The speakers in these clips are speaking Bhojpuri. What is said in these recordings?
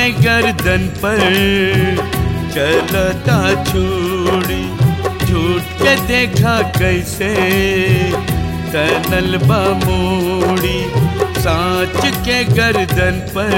गर्दन पर चलता छुड़ी झूठ के देखा कैसे तनल बमोड़ी सांच के गर्दन पर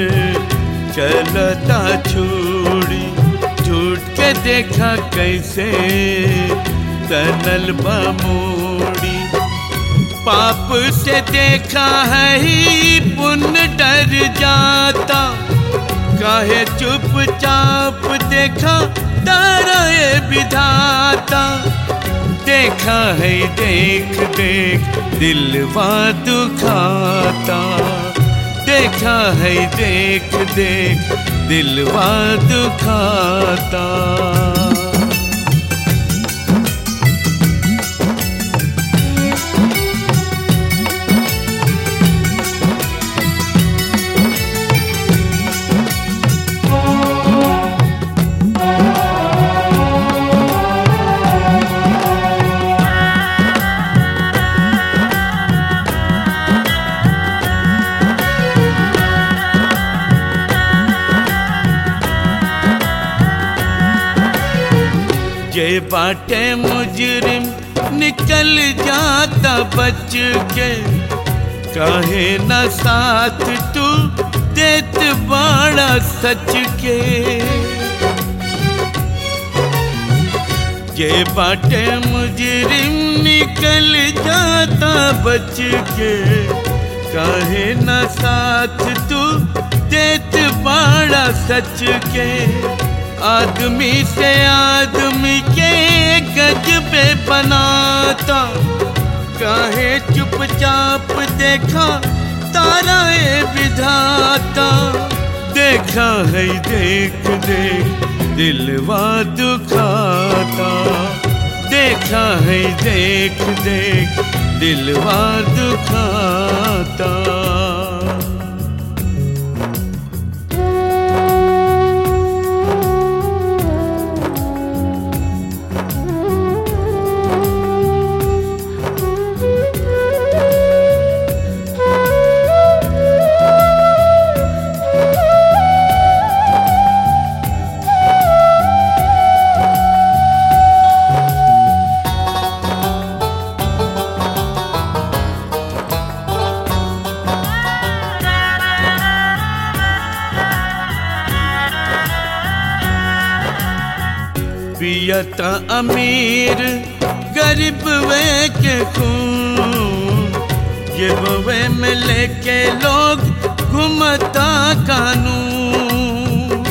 चलता छुड़ी झूठ के देखा कैसे तनल बमोड़ी पाप से देखा है ही पुण्य डर जाता काहे चुपचाप देखा डरे विधाता देखा है देख देख दिलवा दुखाता देखा है देख देख दिलवा दुखाता जे बाटे मुजरिम निकल जाता बच के कहे न साथ तू देत बाड़ा सच के जे बाटे मुजरिम निकल जाता बच के कहे न साथ तू देत बाड़ा सच के आदमी से आदमी के गजबे बनाता काहे चुपचाप देखा तारा ए विधाता देखा है देख देख दिलवा दुखाता देखा है देख देख दिलवा दुखाता पियता अमीर गरीब वे के खून ये वे में लेके लोग घूमता कानून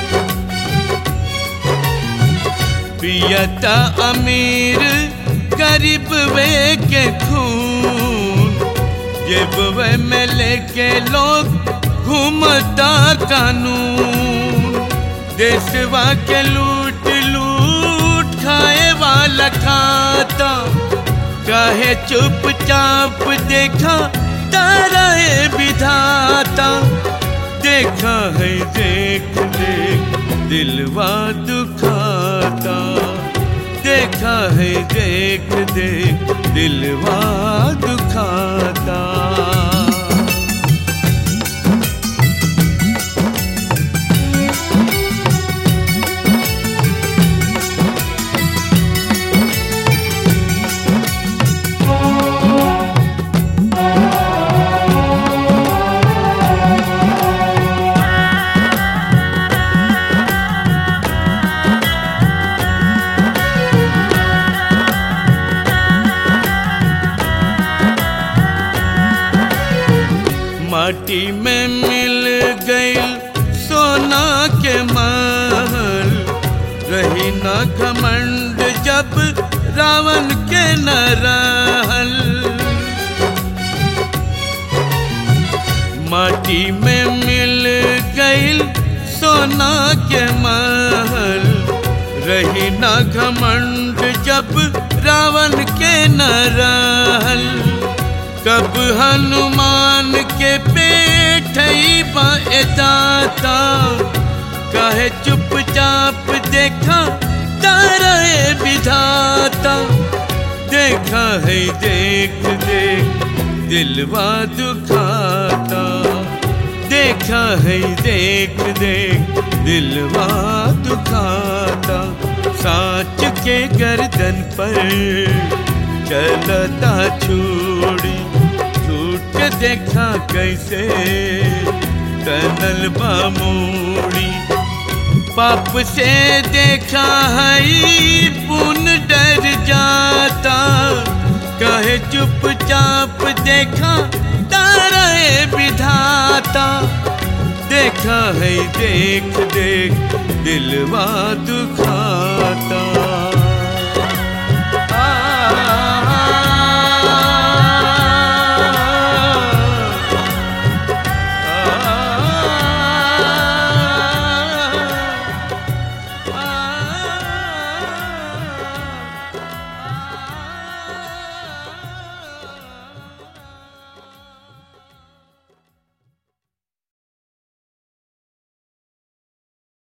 पियता अमीर गरीब वे के खून ये वे में लेके लोग घूमता कानून देशवा के लूट लूट खाए वाला खाता काहे चुपचाप देखा तारा है विधाता देखा है देख देख दिलवा दुखाता देखा है देख देख दिलवा दुखाता माटी में मिल गई सोना के महल रही न घमंड जब रावण के न रहल माटी में मिल गई सोना के महल रही न घमंड जब रावण के न रहल कब हनुमान के पेट दाता कहे चुपचाप देखा तारा विधाता देखा है देख देख दिलवा दुखाता देखा है देख देख दिलवा दुखाता साच के गर्दन पर चलता छुड़ी छूट के देखा कैसे तनल बामूड़ी पाप से देखा है पुन डर जाता कहे चुपचाप देखा तारा विधाता देखा है देख देख दिलवा दुखाता